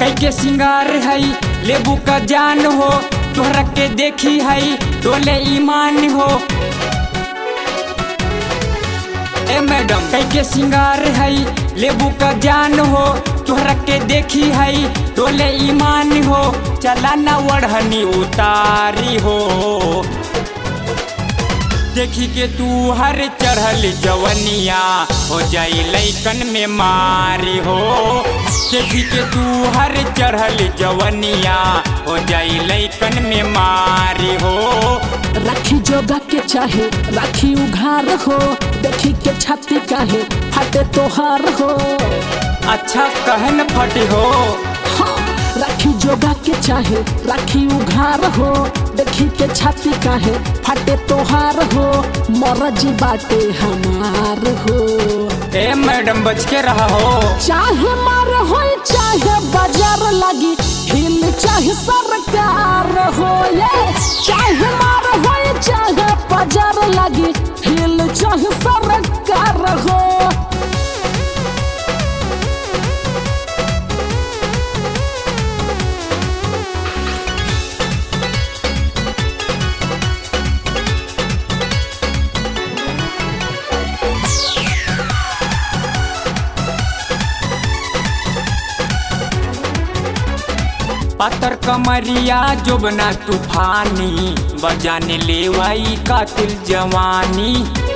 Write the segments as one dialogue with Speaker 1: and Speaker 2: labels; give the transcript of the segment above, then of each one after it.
Speaker 1: कई के सिंगार है लेबू का जान हो तोहरा के देखी है डोले ईमान हो ए मैडम कई के सिंगार है लेबू का जान हो तोहरा के देखी है डोले ईमान हो चला ना वढ़नी उतारी हो देखी के तू हर चढ़ल जवनिया हो जाई लैकन में मारी हो देखी के तू हर चढ़ल जवनिया हो जाई लैकन में मारी हो
Speaker 2: राखी जोगा के चाहे राखी उघार हो देखी के छाती काहे फाटे तोहार हो
Speaker 1: अच्छा कहन फटी हो
Speaker 2: हाँ, राखी जोगा के चाहे राखी उघार हो देखी के छाती काहे फाटे तोहार हो मरजी बाटे हमार हो
Speaker 1: ए मैडम बच के रहा हो
Speaker 2: चाहे मार हो चाहे बाजार लगी हिल चाहे सरकार हो ये चाहे मार हो चाहे बाजार लगी हिल चाहे सरकार हो
Speaker 1: पत्थर कमरिया जोबना तूफानी बजाने लेवाई कातिल जवानी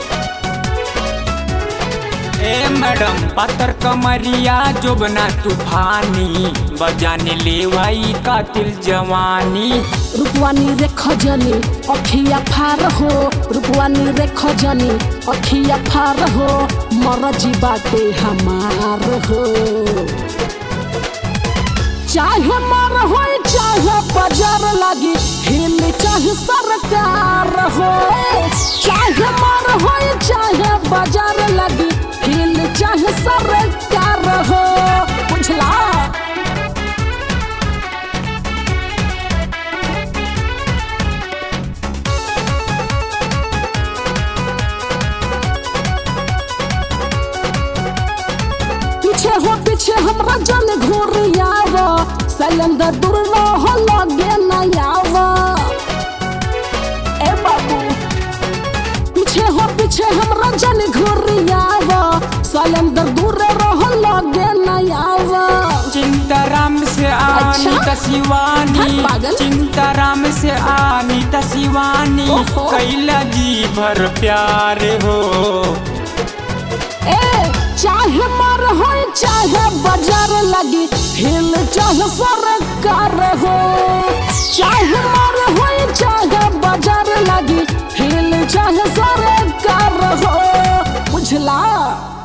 Speaker 1: ए मैडम पत्थर कमरिया जोबना तूफानी बजाने लेवाई कातिल जवानी
Speaker 2: रूपवानी रे खजनी अखिया फार हो रूपवानी रे खजनी अखिया फार हो मरजी बाटे हमार हो चाहे मार हो चाहे बाजार लगी हिल चाहे सरकार हो चाहे मार हो चाहे बाजार लगी हिल चाहे सरकार हो बुझला पीछे हो पीछे हमरा जन घूरियाव सिलेंडर दूर रह लगे नयाव ए बाबू पीछे हो पीछे हमरा जन घूरियाव सिलेंडर दूर रह लगे नयाव
Speaker 1: चिंताराम से आनी
Speaker 2: अच्छा?
Speaker 1: तसिवानी
Speaker 2: हट पागल।
Speaker 1: चिंताराम से आनी तसिवानी
Speaker 2: ओहो।
Speaker 1: कैला जी भर प्यार हो
Speaker 2: ए चाहे मार हो चाहे बाजार लगी हिल चाहे सरकार हो चाहे मार हो चाहे बाजार लगी हिल चाहे सरकार हो बुझला